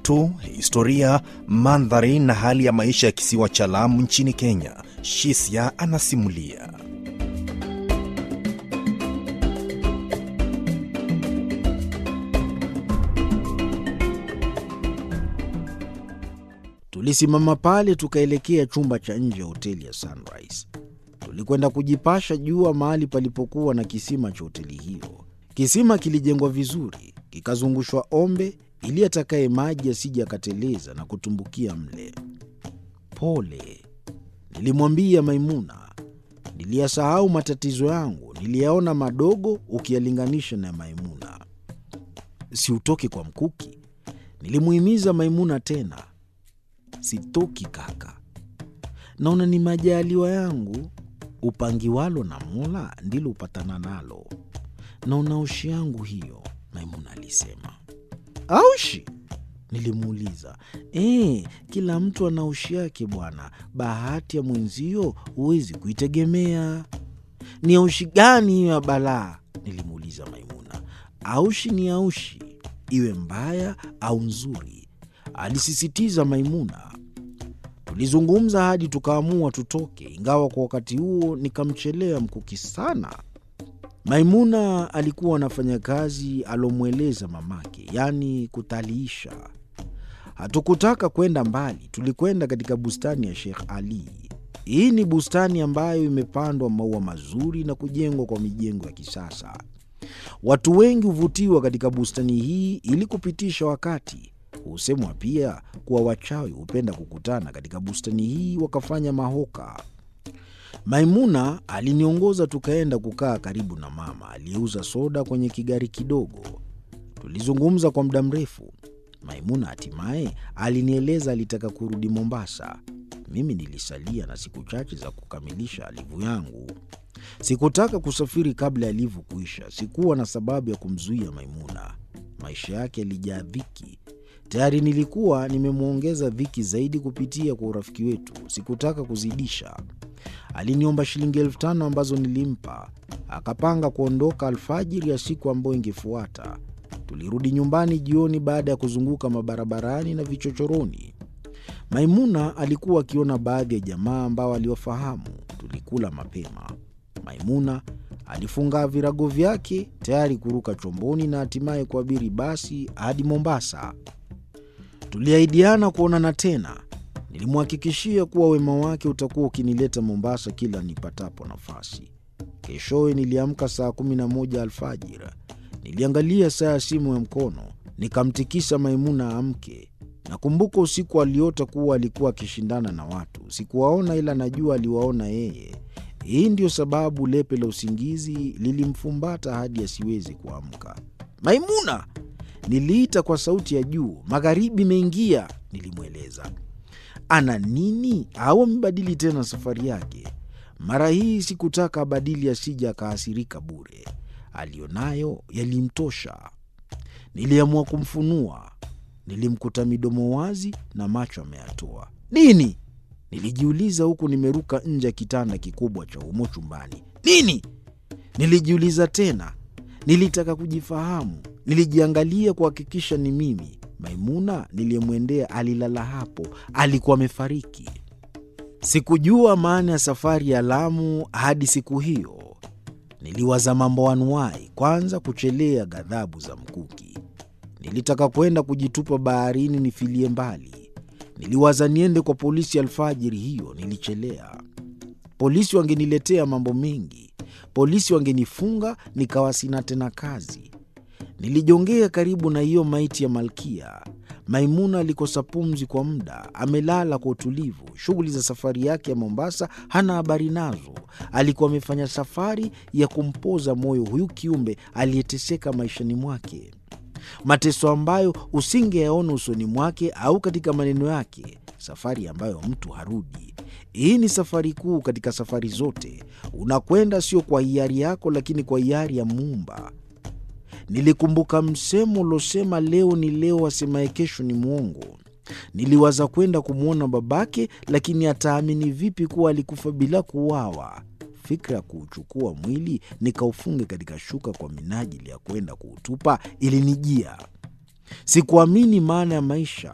watu, historia, mandhari na hali ya maisha ya kisiwa cha Lamu nchini Kenya. Shisia anasimulia. Tulisimama pale tukaelekea chumba cha nje ya hoteli ya Sunrise. Tulikwenda kujipasha jua mahali palipokuwa na kisima cha hoteli hiyo. Kisima kilijengwa vizuri, kikazungushwa ombe ili atakaye maji asije akateleza na kutumbukia mle. Pole, nilimwambia Maimuna. Niliyasahau matatizo yangu, niliyaona madogo ukiyalinganisha na Maimuna. Si utoke kwa mkuki, nilimuhimiza Maimuna tena. Sitoki kaka, naona ni majaliwa yangu. Upangiwalo na Mola ndilo upatana nalo. Naona aushi yangu hiyo, Maimuna alisema. Aushi? Nilimuuliza. E, kila mtu ana aushi yake bwana. Bahati ya mwenzio huwezi kuitegemea. Ni aushi gani hiyo ya balaa? Nilimuuliza Maimuna. Aushi ni aushi, iwe mbaya au nzuri, alisisitiza Maimuna. Tulizungumza hadi tukaamua tutoke, ingawa kwa wakati huo nikamchelea mkuki sana. Maimuna alikuwa anafanya kazi alomweleza mamake, yaani kutaliisha. Hatukutaka kwenda mbali, tulikwenda katika bustani ya Sheikh Ali. Hii ni bustani ambayo imepandwa maua mazuri na kujengwa kwa mijengo ya kisasa. Watu wengi huvutiwa katika bustani hii ili kupitisha wakati. Husemwa pia kuwa wachawi hupenda kukutana katika bustani hii wakafanya mahoka. Maimuna aliniongoza tukaenda kukaa karibu na mama aliyeuza soda kwenye kigari kidogo. Tulizungumza kwa muda mrefu. Maimuna hatimaye alinieleza alitaka kurudi Mombasa. Mimi nilisalia na siku chache za kukamilisha alivu yangu. Sikutaka kusafiri kabla ya alivu kuisha. Sikuwa na sababu ya kumzuia Maimuna. Maisha yake yalijaa dhiki. Tayari nilikuwa nimemwongeza dhiki zaidi kupitia kwa urafiki wetu. Sikutaka kuzidisha. Aliniomba shilingi elfu tano ambazo nilimpa. Akapanga kuondoka alfajiri ya siku ambayo ingefuata. Tulirudi nyumbani jioni baada ya kuzunguka mabarabarani na vichochoroni. Maimuna alikuwa akiona baadhi ya jamaa ambao aliwafahamu. Tulikula mapema. Maimuna alifunga virago vyake tayari kuruka chomboni na hatimaye kuabiri basi hadi Mombasa. Tuliahidiana kuonana tena. Nilimhakikishia kuwa wema wake utakuwa ukinileta Mombasa kila nipatapo nafasi. Keshowe niliamka saa kumi na moja alfajiri. Niliangalia saa ya simu ya mkono, nikamtikisa Maimuna amke. Nakumbuka usiku aliota kuwa alikuwa akishindana na watu. Sikuwaona, ila najua aliwaona yeye. Hii ndiyo sababu lepe la usingizi lilimfumbata hadi asiwezi kuamka. Maimuna! Niliita kwa sauti ya juu. Magharibi imeingia, nilimweleza. Ana nini au amebadili tena safari yake? Mara hii sikutaka abadili, asija akaasirika bure. Aliyonayo yalimtosha. Niliamua kumfunua. Nilimkuta midomo wazi na macho ameyatoa. Nini? Nilijiuliza huku nimeruka nje ya kitanda kikubwa cha humo chumbani. Nini? Nilijiuliza tena. Nilitaka kujifahamu. Nilijiangalia kuhakikisha ni mimi. Maimuna niliyemwendea alilala hapo, alikuwa amefariki. Sikujua maana ya safari ya Lamu hadi siku hiyo. Niliwaza mambo anuwai, kwanza kuchelea ghadhabu za mkuki. Nilitaka kwenda kujitupa baharini nifilie mbali. Niliwaza niende kwa polisi alfajiri hiyo, nilichelea. Polisi wangeniletea mambo mengi, polisi wangenifunga nikawa sina tena kazi. Nilijongea karibu na hiyo maiti ya Malkia. Maimuna alikosa pumzi kwa muda, amelala kwa utulivu. Shughuli za safari yake ya Mombasa hana habari nazo. Alikuwa amefanya safari ya kumpoza moyo huyu kiumbe aliyeteseka maishani mwake, mateso ambayo usingeyaona usoni mwake au katika maneno yake, safari ambayo mtu harudi. Hii ni safari kuu katika safari zote. Unakwenda sio kwa hiari yako, lakini kwa hiari ya Muumba. Nilikumbuka msemo uliosema leo ni leo, asemaye kesho ni mwongo. Niliwaza kwenda kumwona babake, lakini ataamini vipi kuwa alikufa bila kuuawa? Fikra ya kuuchukua mwili nikaufunge katika shuka kwa minajili ya kwenda kuutupa ilinijia. Sikuamini maana ya maisha.